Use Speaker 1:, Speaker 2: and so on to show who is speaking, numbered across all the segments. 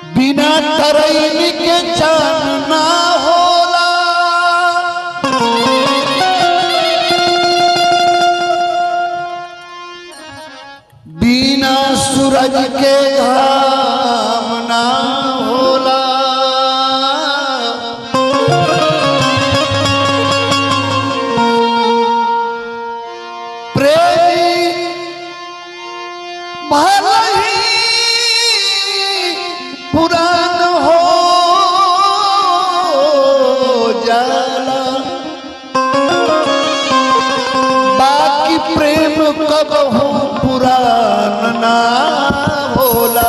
Speaker 1: बिना तरैनी के चान ना होला बिना सूरज के घाम ना होला प्रेमी भले ही पुरान हो जाला बाकी प्रेम कब हो पुरान ना भोला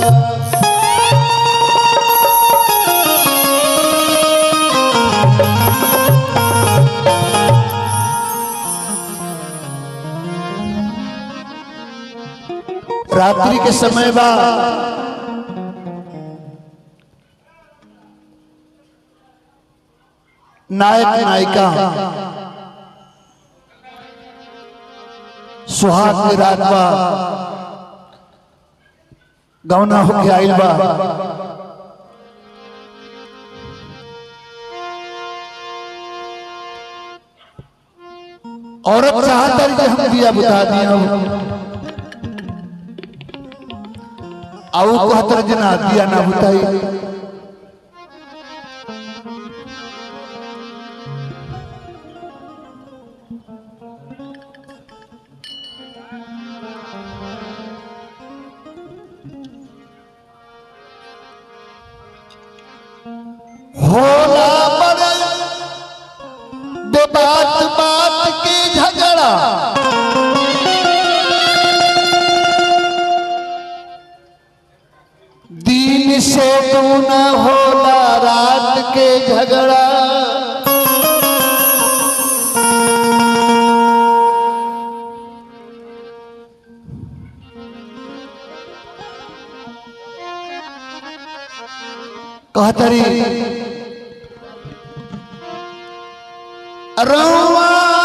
Speaker 1: रात्रि के समय बा नायक नायिका सुहाग के रात बा गौना होके आइल बा औरत चाहता कि हम दिया बुता दिया आओ कहतर जना दिया ना बुताई होला बड़े दे बात बात की झगड़ा दिन से दूना होला रात के झगड़ा कहतरी रवा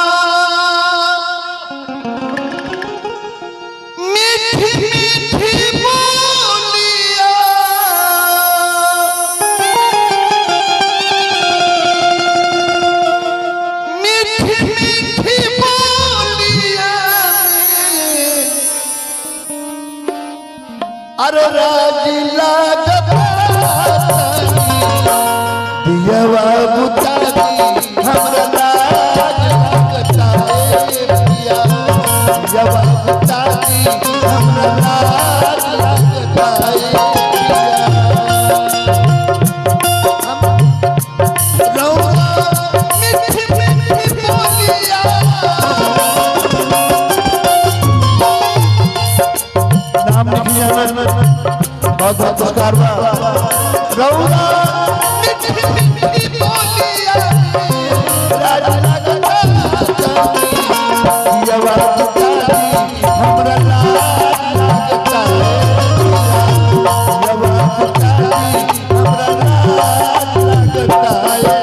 Speaker 1: मीठी मीठी बोलिया मीठी मीठी बोलिया अरे राजी लागत दियवा बुतारी हमरा लाज लगता है पिया दियवा बुतारी हमरा लाज लगता है पिया हम रौआ मीठी मीठी बोलिया नाम लिखिए बहुत बहुत पुरस्कार बा रौआ मीठी मीठी बोलिया राज लगता दियवा बुतारी हमरा लाज लगता दियवा बुतारी हमरा लाज लगता है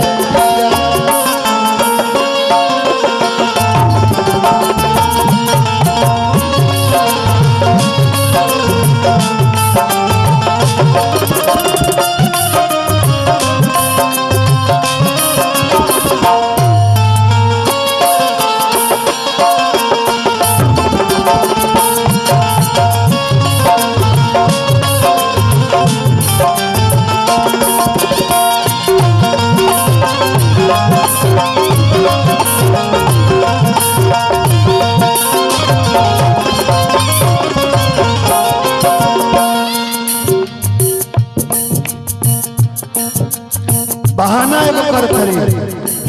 Speaker 1: बहाना एगो कर करी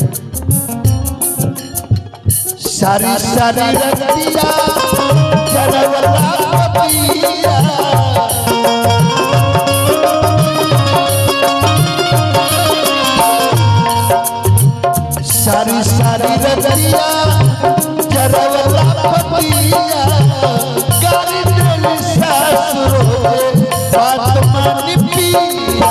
Speaker 1: सारी सारी रतिया जरवला पपिया सारी सारी रतिया जरवला पपिया गाड़ी दिल सासुर होए बात मानी पिया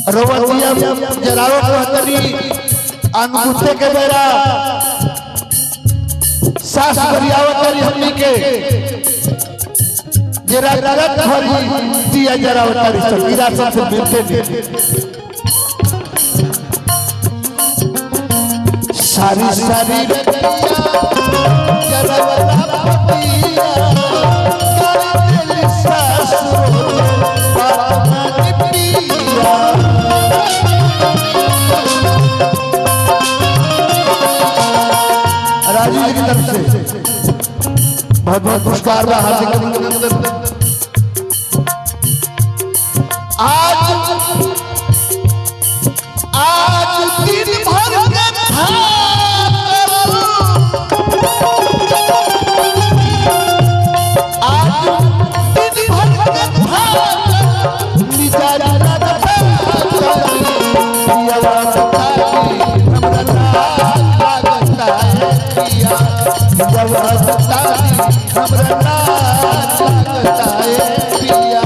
Speaker 1: रवतिया जरावो कहतनी अनगुते के बेरा सास बरियावतरी हमनी के जरा रगत भरी दिया जरावतरी सब विरासत से मिलते नहीं सारी सारी रतिया जरावता पतिया कर दिल सासुर बात मन पिया राजीव जी की तरफ से बहुत बहुत पुरस्कार बा हार्दिक अभिनंदन आज आज दिन भर के था आज दिन भर के था मिजाज लगता पिया लगता हमरा लगता है पिया पिया लगता हमरा लगता है पिया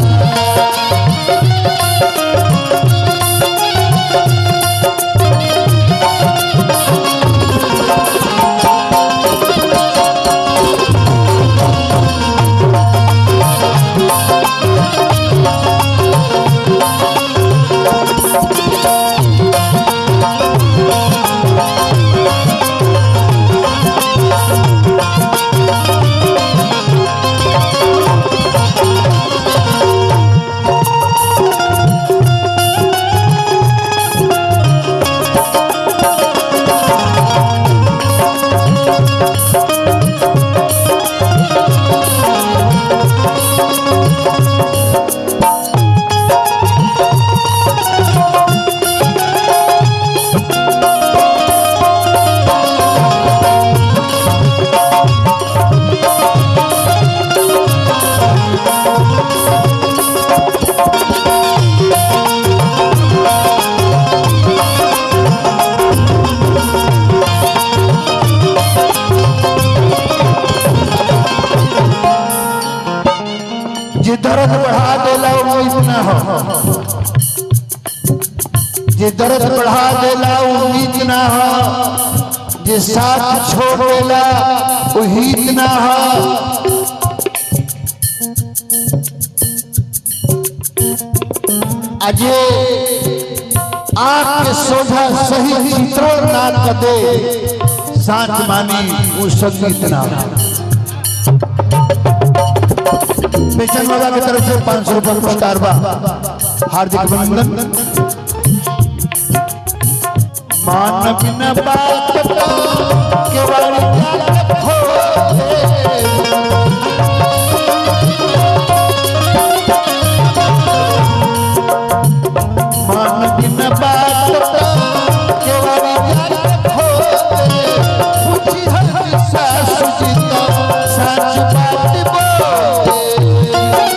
Speaker 1: जे दर्द बढ़ा देला वो इतना हो जे दर्द बढ़ा देला वो इतना हो जे साथ छोड़ देला वो इतना हो अजे आंख के सोझा सही चित्रण ना कदे साच मानी वो संगीत ना पेशन बाबा की तरफ से पाँच सौ रुपये पुरस्कार बा हार्दिक अभिनंदन मान बिना बात का केवल जात खोले। मान बिना बात का केवल जात खोले। पूछी हर सासु जी तो सच बात बोले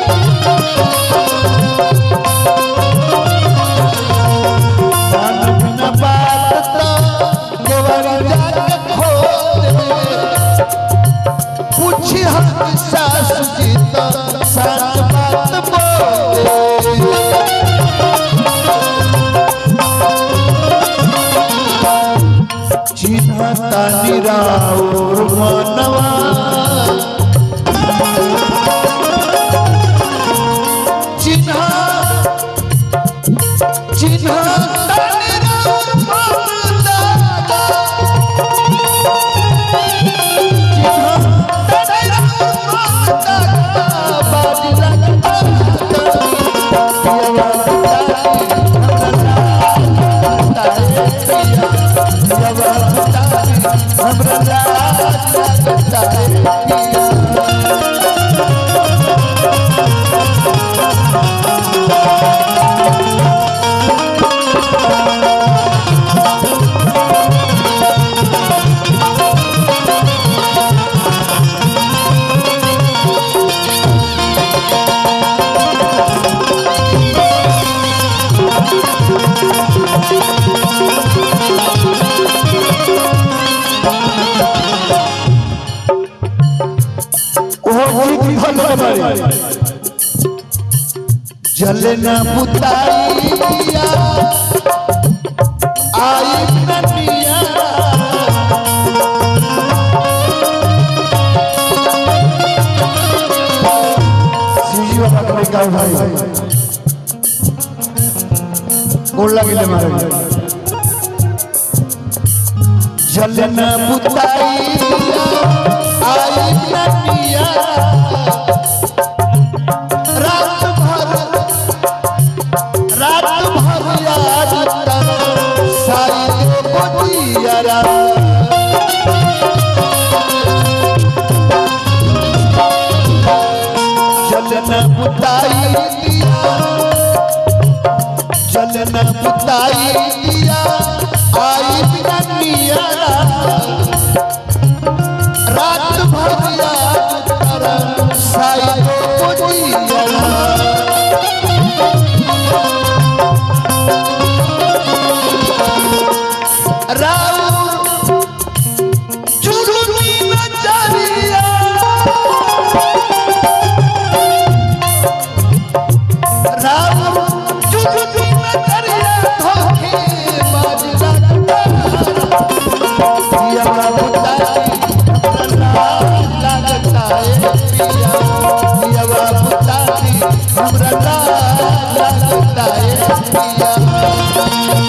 Speaker 1: मान बिना बात तो केवल जाके खोले। पूछी हम सासु जी तो सच बात बोले चिन्हता निराउर मनवा चिन्ह चिन्ह जल न बुताई दिया गोड़ लगे महाराज जलन बुताई आई नदिया रात भर रात भर याद तर साई दे बदिया जलन बुताई दिया जलन बुताई दिया आई बिना निया रात भर याद कर साई को दिया राउर चुरुनी नजरिया राउर चुरुनी नजरिया धोखे बाज पिया बुताई हमरा लागता है पिया पिया बुताई हमरा लागता है पिया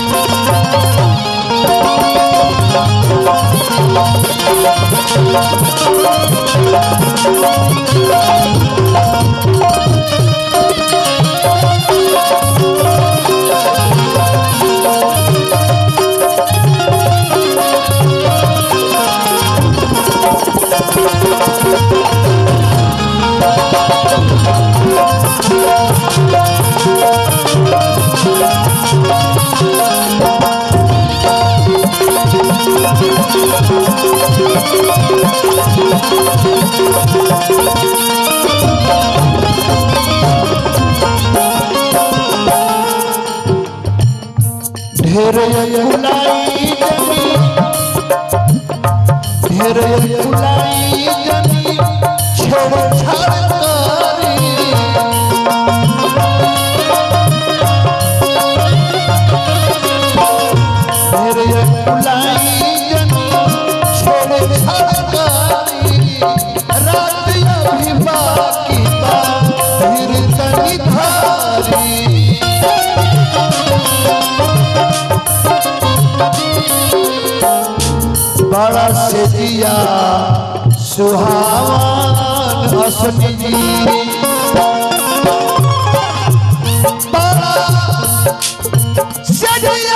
Speaker 1: ढेर फुलाई जनी ढेर फुलाई जनी छोड़ छाड़ करी ढेर फुलाई जनी छोड़ छाड़ करी रात अभी बाकी बा फिर तनी धारी बड़ा से दिया सुहावन असमी जी बड़ा से दिया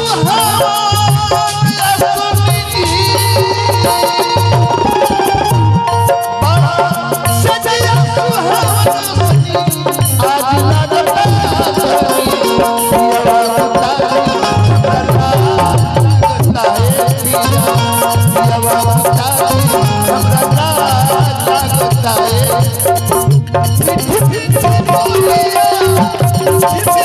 Speaker 1: सुहावन असमी जी बड़ा से दिया सुहावन असमी आज लगता असमी पिया लगता है